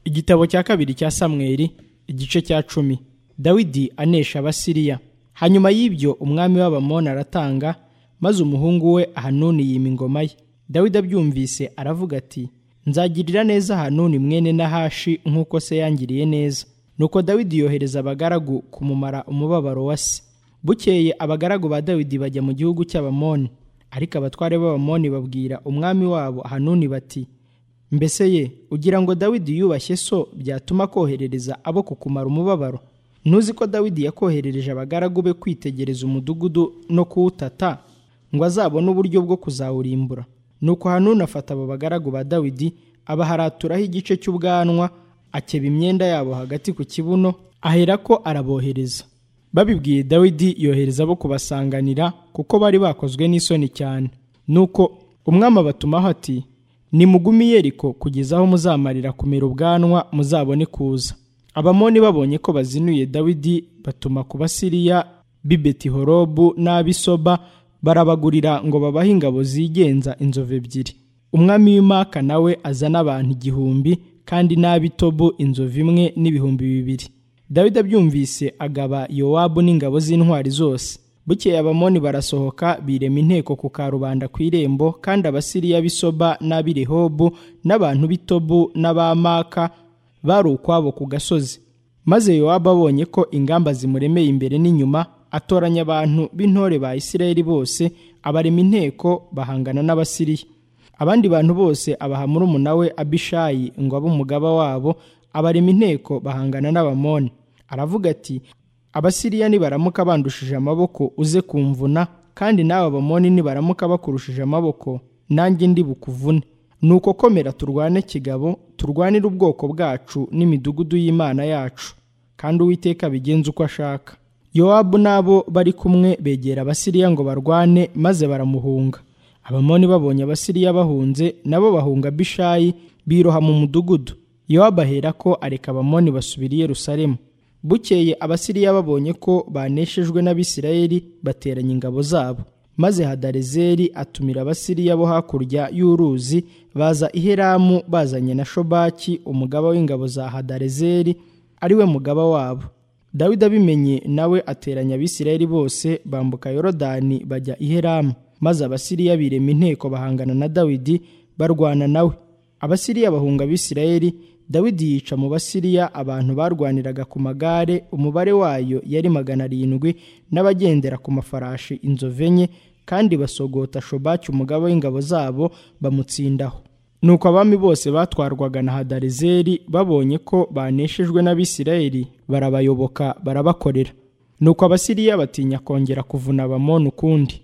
igitabo cya kabiri cya samweri igice cya cumi dawidi anesha abasiriya hanyuma y'ibyo umwami w'abamoni aratanga maze umuhungu we ahanuni yima ingoma ye dawidi abyumvise aravuga ati nzagirira neza hanuni mwene nahashi nk'uko se yangiriye neza nuko dawidi yohereza abagaragu kumumara umubabaro wa se bukeye abagaragu ba dawidi bajya mu gihugu cy'abamoni ariko abatware b'abamoni babwira umwami wabo hanuni bati mbese ye ugira ngo dawidi yubashye so byatuma koherereza abo kukumara umubabaro ntuzi ko dawidi yakoherereje abagaragu be kwitegereza umudugudu no kuwutata ngo azabone uburyo bwo kuzawurimbura nuko hanuni afata abo bagaragu ba dawidi abaharaturaho igice cy'ubwanwa akeba imyenda yabo hagati ku kibuno aherako arabohereza babibwiye dawidi yohereza abo kubasanganira kuko bari bakozwe n'isoni cyane nuko umwami abatumaho ati nimugumi yeriko kugeza aho muzamarira kumera ubwanwa muzabone kuza abamoni babonye ko bazinuye dawidi batuma ku basiriya b'i betihorobu n'ab'isoba barabagurira ngo babahe ingabo zigenza inzovu ebyiri umwami w'imaka nawe azana abantu igihumbi kandi n'ab'itobu inzovu imwe n'ibihumbi bibiri dawidi abyumvise agaba yowabu n'ingabo z'intwari zose bukeye abamoni barasohoka birema inteko ku karubanda ku irembo kandi abasiriya b'isoba n'ab'irehobu n'abantu b'itobu n'abamaka bari ukwabo ku gasozi maze yowabu abonye ko ingamba zimuremeye imbere n'inyuma atoranya abantu b'intore ba isirayeli bose abarema inteko bahangana n'abasiriya abandi bantu bose abaha murumuna we abishayi ngo abe umugaba wabo abarema inteko bahangana n'abamoni aravuga ati abasiriya nibaramuka bandushije amaboko uze kumvuna kandi nawe abamoni nibaramuka bakurushije amaboko nanjye ndi bukuvune ni uko komera turwane kigabo turwanire ubwoko bwacu n'imidugudu y'imana yacu kandi uwiteka abigenza uko ashaka yowabu n'abo bari kumwe begera abasiriya ngo barwane maze baramuhunga abamoni babonye abasiriya bahunze nabo bahunga bishayi biroha mu mudugudu yowabu ahera ko areka abamoni basubira i yerusalemu bukeye abasiriya babonye ko baneshejwe n'abisirayeli bateranya ingabo zabo maze hadarezeri atumira abasiriya bo hakurya y'uruzi baza i heramu bazanye na shobaki umugaba w'ingabo za hadarezeri ariwe mugaba wabo dawidi abimenye nawe ateranya abisirayeli bose bambuka yorodani bajya i heramu maze abasiriya birema inteko bahangana na dawidi barwana nawe abasiriya bahunga abisirayeli dawidi yica mu basiriya abantu barwaniraga ku magare umubare wayo yari magana arindwi n'abagendera ku mafarashi inzovu enye kandi basogota shobaki umugabo w'ingabo zabo bamutsindaho nuko abami bose batwarwaga na hadarezeri babonye ko baneshejwe n'abisirayeli barabayoboka barabakorera nuko abasiriya batinya kongera kuvuna abamoni ukundi